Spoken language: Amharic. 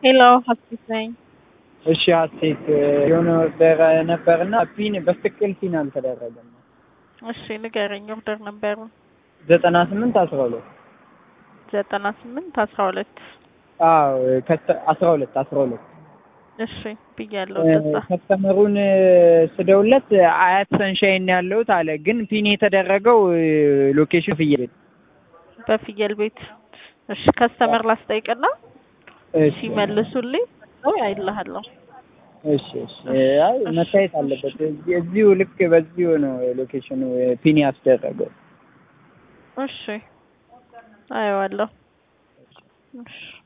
ሄሎ ሀሴት ነኝ። እሺ ሀሴት የሆነ ኦርደር ነበርና ፒን በትክክል ፒን አልተደረገም። እሺ ንገረኝ። ኦርደር ነበሩ ዘጠና ስምንት አስራ ሁለት ዘጠና ስምንት አስራ ሁለት አዎ ከተ- አስራ ሁለት አስራ ሁለት እሺ ብያለሁ። እንደዛ ከስተመሩን ስደውለት አያት ሰንሻይን ያለሁት አለ። ግን ፒን የተደረገው ሎኬሽን ፍየል ቤት። በፍየል ቤት። እሺ ከስተመር ላስጠይቅና እሺ ሲመልሱልኝ ወይ አይልሃለሁ። እሺ እሺ አይ መታየት አለበት። እዚህ- እዚሁ ልክ በዚሁ ነው ሎኬሽኑ ፒን ያስደረገው። እሺ አየዋለሁ። እሺ